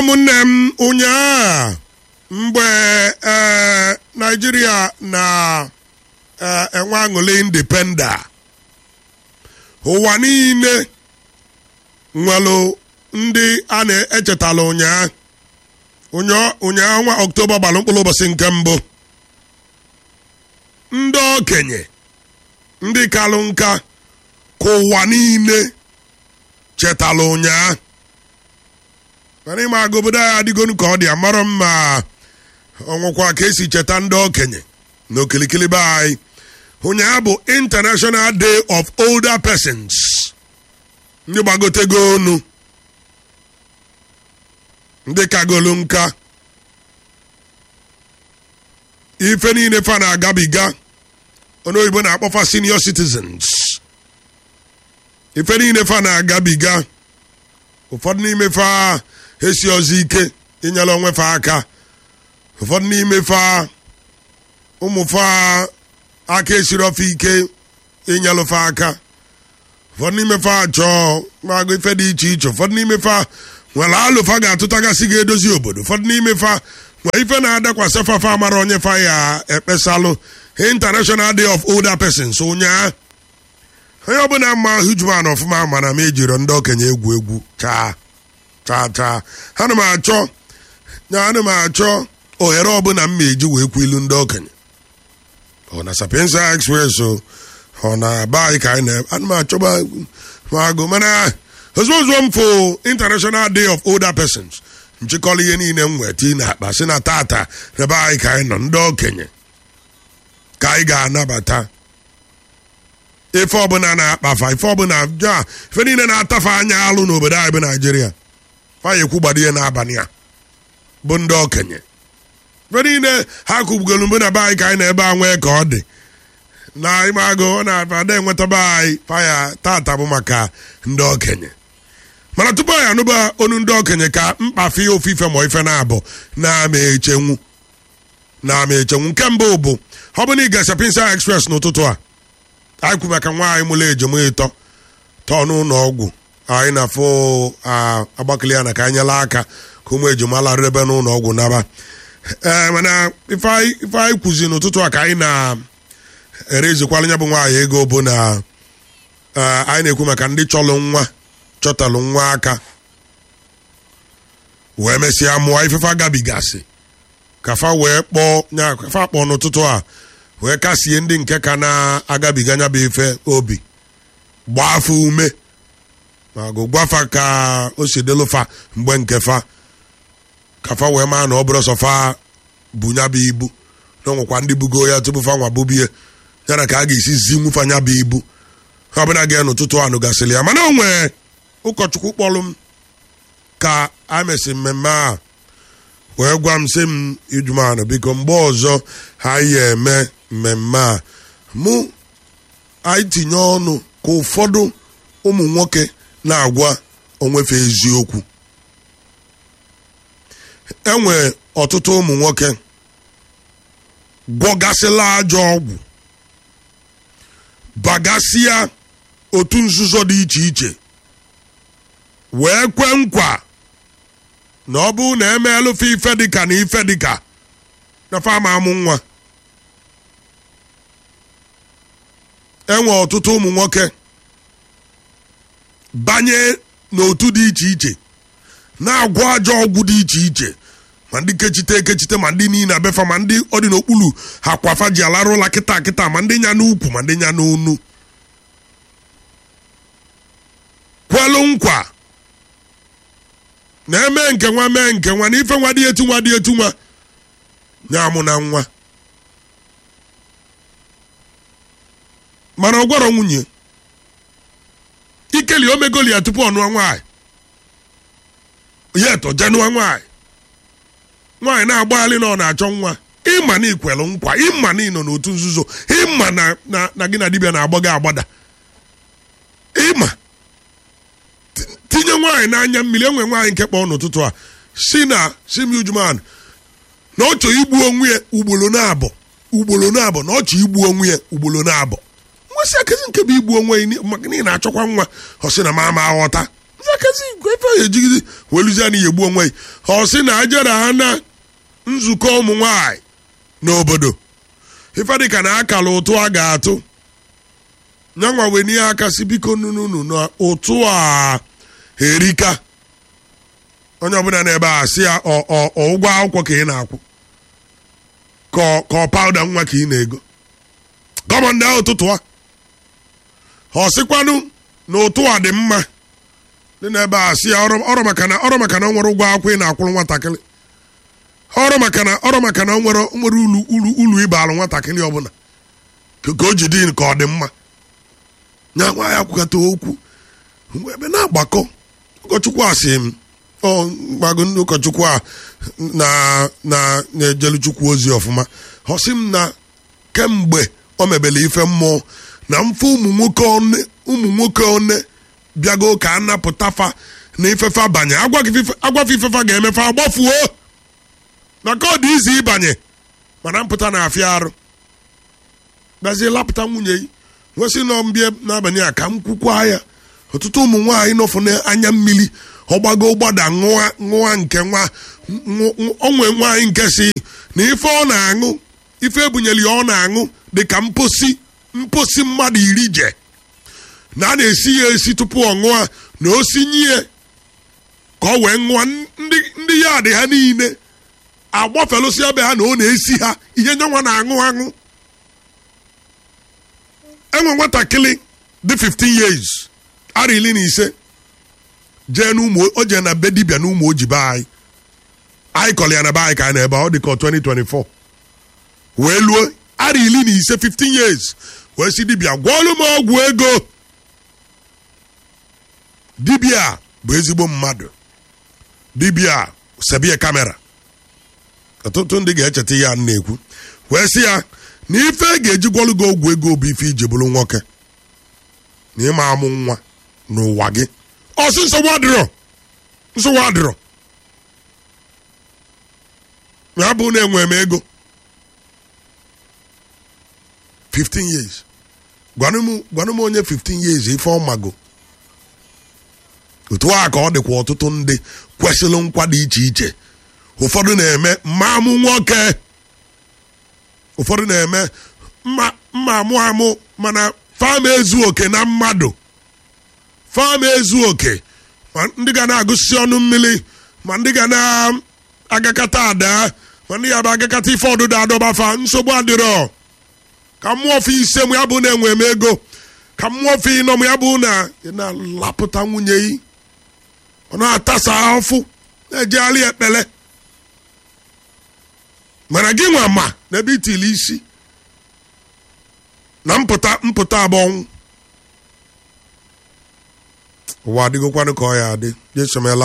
ụmụnne m ụnyaa mgbe ee naijiria na-enwe aṅụrị indipenda ụwa niile nwere ndị a na-echetala ụnyaa ụnyaa ọnwa ọktoba gbalụ mkpụrụ ụbọchị nke mbụ ndị okenye ndị kalụ nka ka ụwa niile chetala ụnyaa mana ịma aga obodo anyị adịgonu ka ọ dị amarọ mma ọnwụkwa ka esi cheta ndị okenye na okilikili be anyị ụnyaa bụ international day of older persons ndị gbagotego onu ndị kagolu nka ife niile fa na-agabiga onye oyibo na-akpọfa senior citizens ife niile fa na-agabiga ụfọdụ n'ime fa esi ọzọ ike inyere onwe fa aka ụfọdụ n'ime fa ụmụ fa aka esiri ofe ike inyelụ fa aka ụfọdụ n'ime fa chọọ magụ ife dị iche iche ụfọdụ n'ime fa nwere alụfa ga-atụtagasị ga-edozi obodo ụfọdụ n'ime fa nwere ife na-adakwasị fafa amara onye fa ya ekpesalụ international day of older persons ụnyaa onye ọbụla mma hujman ọfụma mana m ejiro ndị okenye egwu egwu chaa chaa chaa ana m achọ ana m achọ ohere ọbụla m ma-eji wee kwu ilu ndị okenye ọ na sapiensa express o ọ na be anyị ka anyị na ana m achọba agụ mana ozugbo ozugbo m fụ international day of older persons nchịkọrọ ihe niile m weta na akpa si na tata na be anyị ka anyị nọ ndị okenye ka anyị ga-anabata ife ọbụla na-akpafa ife ọbụla ja ife niile na-atafa anya alụ n'obodo anyị bụ naijiria fanya ekwugbado ihe n'abalị a bụ ndị okenye ife niile ha kwubugolu mbụ na be anyị ka anyị na-ebe a nwee ka ọ dị na ime agụ ọ na-ada enwetaba anyị faya tata bụ maka ndị okenye mana tupu anyị anụba onu ndị okenye ka mkpafe ofufe ma ife na-abụ na-ama echenwu na-ama echenwu nke mbụ bụ ọ bụ na ị ga Sapinsa Express n'ụtụtụ a anyị kwu maka nwaanyị mụrụ ejim ịtọ tọọ n'ụlọ ọgwụ anyị na-afụ agbakili ya na ka anyị nyela aka ka ụmụ ejima larụ ebe n'ụlọ ọgwụ naba ee mana ife anyị kwuzi n'ụtụtụ a ka anyị na-erezikwala nya bụ nwaanyị ego bụ na anyị na-ekwu maka ndị chọlụ nwa chọtalụ nwa aka wee mesịa mụọ ifefe agabigasị kafa wee kpọọ nya kafa kpọọ n'ụtụtụ a wee kasie ndị nke ka na-agabiga nya bụ ife obi gbaa afọ ume ma gụ gwafa ka o si dịlụfa mgbe nke fa kafa wee maa na ọ bụrụ sọfa bụ nya bụ ibu na ọnwekwa ndị bugo ya tupu fa nwa bubie ya na ka a ga-esi zi nwufa nya bụ ibu ha ọbụla ga n'ụtụtụ anụ gasịrị ya mana o nwee ụkọchukwu kpọrọ m ka a mesị mmemme a wee gwa m sị m ijumanụ biko mgbe ọzọ ha ya eme mmemme a mụ anyị tinye ọnụ ka ụfọdụ ụmụ nwoke na-agwa onwefe eziokwu enwe ọtụtụ ụmụ nwoke gwọgasịla ajọ ọgwụ bagasịa otu nzuzo dị iche iche wee kwe nkwa na ọ bụrụ na emeelụfe ife dịka na ife dịka na fama amụ nwa enwe ọtụtụ ụmụ nwoke banye n'otu dị iche iche na-agwọ ajọ ọgwụ dị iche iche ma ndị kechite ekechite ma ndị niile abefa ma ndị ọ dị n'okpuru ha kwafa ji alarụ ụla kịta kịta ma ndị nya n'ukwu ma ndị nya n'onu kwelu nkwa na-eme nke nwa mee nke nwa na ife nwa dị etu nwa dị etu nwa na-amụ na nwa mana ọ gwara nwunye ikeli omegoli ya tupu ọ nụọ nwaanyị ya eto jenụọ nwaanyị nwaanyị na-agbaghalị na ọ na-achọ nwa ịma na ikwelu nkwa ịma na ịnọ n'otu nzuzo ịma na gị na dibịa na-agba gị agbada ịma tinye nwaanyị n'anya mmiri enwe nwaanyị nke kpọọ n'ụtụtụ a si na simiujuman na ọ chọọ igbu onwe ya ugboro na-abụ ugboro na-abụ na ọ chọọ igbu onwe ya ugboro na-abụ nwesị akezi nke bụ igbu onwe ya maka na ị na-achọkwa nwa ọ sị na mama aghọta nzakasị ife ya ejigide weluzie na egbu onwe ya ọ sị na ajara ha na nzukọ ụmụ nwanyị n'obodo ife dịka na akara ụtụ a ga-atụ nyanwa wee n'ihe aka si biko nunu na ụtụ a erika onye ọbụla n'ebe a sị ya ụgwọ akwụkwọ ka ị na-akwụ ka ọ pawuda nwa ka ị na-ego gọọmenti ahụ ụtụtụ a ọ sịkwanụ na ụtụ a dị mma dị n'ebe a sị ya ọrụ maka na ọrụ maka na ọ nwere ụgwọ akwụkwọ ị na-akwụrụ nwatakịrị ọrụ maka na ọrụ maka na ọ nwere nwere ulu ulu ulu ịbalụ nwatakịrị ọbụla ka o ji dị ka ọ dị mma nya nwa ya kwukọta okwu ebe na-agbakọ ụkọchukwu asị m mgbago ndị ụkọchukwu a na-ejelu chukwu ozi ọfụma ọ sị m na kemgbe o mebele ife mmụọ na mfe ụmụ nwoke one bịago ka a napụta fa na ifefa banye agwafe ifefa ga-emefe agbafuo na ka ọ dị izi ịbanye mana mpụta na-afịa arụ gazie lapụta nwunye yi nwesị nọ mbịa n'abalị a ka m kwukwa ya ọtụtụ ụmụ nwaanyị nọfụ n'anya mmiri ọgbago gbada ṅụa nke nwa onwe nwaanyị nke si na ife ọ na-aṅụ ife ebunyere ya ọ na-aṅụ dị ka mposi mposi mmadụ iri je na a na-esi ya esi tupu ọ ṅụa na o sinye ka ọ wee ṅụa ndị ya dị ha niile agbafelụsịa be ha na ọ na-esi ha ihe nyanwa na-aṅụ aṅụ enwe nwatakịrị dị 15 years ara iri na ise jee n'ụmụ o jee na be dibịa na ụmụ oji be anyị anyị kọrọ ya na be anyị ka anyị na ebe ọ dị ka 2024 wee luo ara iri na ise 15 years wee si dibịa gwọọlụ m ọgwụ ego dibịa bụ ezigbo mmadụ dibịa sebie kamera ọtụtụ ndị ga-echeta ya na-ekwu wee sị ya na ife ga-eji gwọlụ gị ọgwụ ego bụ ife iji bụrụ nwoke na ịma amụ nwa n'ụwa gị ọsị nsogbu adịrọ nsogbu adịrọ ya bụ na enwe m ego 15 years gwanụ m onye 15 years ife ọmago otu a ka ọ dịkwa ọtụtụ ndị kwesịrị nkwa dị iche iche ụfọdụ na-eme mma amụ nwoke ụfọdụ na-eme mma amụ amụ mana fam ezu oke na mmadụ fam ezu oke ma ndị ga na-agụsisi ọnụ mmiri ma ndị ga na-agakata ada ma ndị ga agakata ife ọdụdụ adọbafa nsogbu adịrọ ka mmụọ fe ise m ya bụ na enwe m ego ka mmụọ fe ịnọ m ya bụ na ị na-alapụta nwunye yi ọ na-atasa afụ na-ejegharị ekpele mana gị nwa ma n'ebe itili isi na mpụta mpụta abụọ ụwa adịgokwanụ ka ọ ya adị jesomela